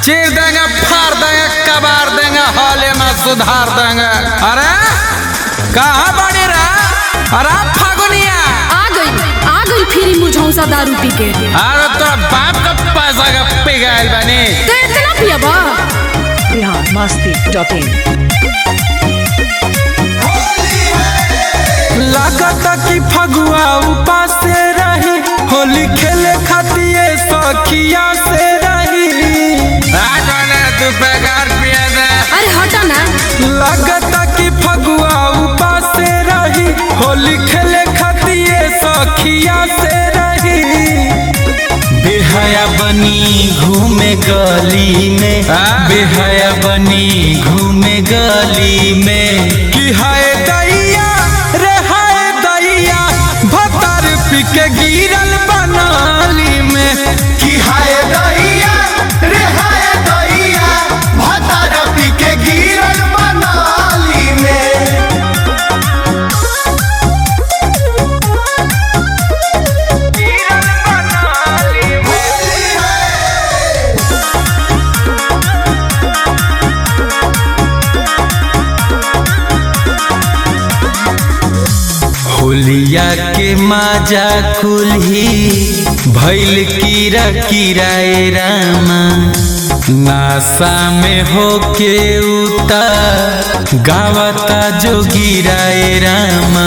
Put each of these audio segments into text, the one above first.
चीर देंगे फाड़ देंगे कबार देंगे हौले में सुधार देंगे अरे कहाँ बड़ी रे अरे फागुनिया आ गई आ गई फिरी मुझौसा दारू पी के अरे तोरा बाप का पैसा का पिघाइल बनी तो इतना पियबा बिहार मस्ती डॉट इन लागत कि फगुआ उपास से रही होली खेले खातिर सखिया से रही आटोने तू बेकार पिए दे अरे हटा ना लागत कि फगुआ उपास से रही होली खेले खातिर सखिया से रही बेहया बनी घूमे गली में हाँ? बेहया बनी घूमे गली में कि हाय दैया रे हाय दैया भतर पिके गिरल बनाली में कि हाय दैया रे हाय दैया भतर पी के गिरल बनाली में होलिया के माजा कुल्ही भैल कीरा किराए रामा नासा में होके उता गावता जो गिराए रामा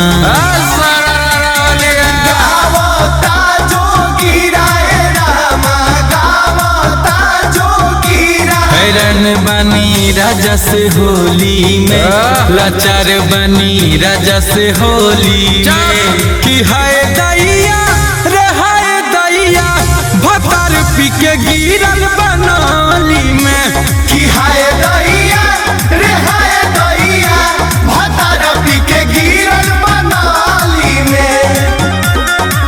गावता जो गिराए रामा गावता जो गिराए हैरान बनी राजा से होली में लाचार बनी राजा से होली में कि हाय दैया रे हाय दैया भतर पी के गिरल बनाली में कि हाय दैया रे हाय दैया भतर पी के गिरल बनाली में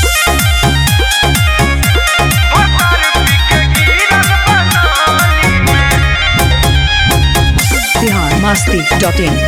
बिहार मस्ती डॉट इन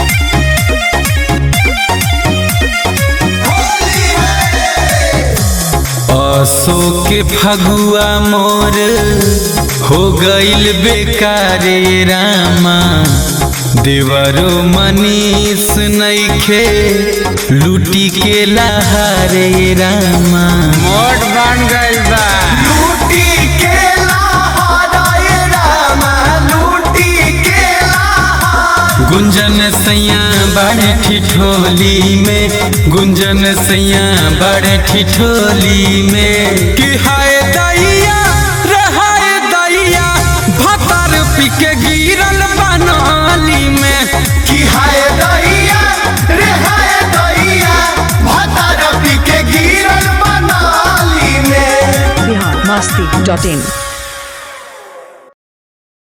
असो के फगुआ मोर हो गईल बेकारे रामा देवरो मनीष नइखे लूटी के लहारे रामा मोट बन गइल बा लूटी के लहराए रामा लूटी के लहराए गुंजन सैया बड़े ठिठोली में गुंजन सैया बड़े ठिठोली में कि हाय दैया रे हाय दैया भतर पी के गिरल बनाली में कि हाय दैया रे हाय दैया भतर पी के गिरल बनाली में बिहार मस्ती डॉट इन